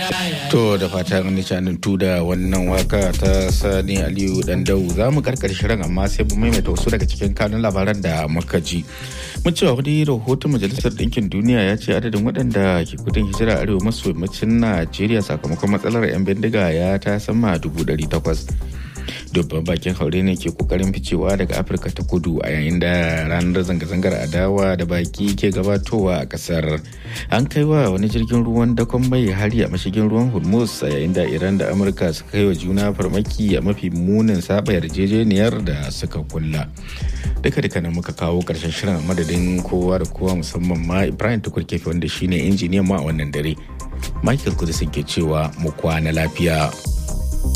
To da fatan an nishadantu da wannan waka ta Sani Aliyu Dandau za mu karkar shirin amma sai mu maimaita wasu daga cikin kanun labaran da muka ji. Mun cewa wani rahoton Majalisar Ɗinkin Duniya ya ce adadin waɗanda ke gudun hijira arewa maso yammacin Najeriya sakamakon matsalar 'yan bindiga ya ta sama dubu ɗari takwas. dubban bakin haure ne ke kokarin ficewa daga afirka ta kudu a yayin da ranar zanga-zangar adawa da baki ke gabatowa a kasar an kai wa wani jirgin ruwan dakon mai hari a mashigin ruwan hormuz a yayin da iran da amurka suka kai wa juna farmaki a mafi munin saba yarjejeniyar da suka kulla duka duka na muka kawo karshen shirin a madadin kowa da kowa musamman ma ibrahim tukur kefi wanda shine injiniyan ma a wannan dare michael kudisin ke cewa mu kwana lafiya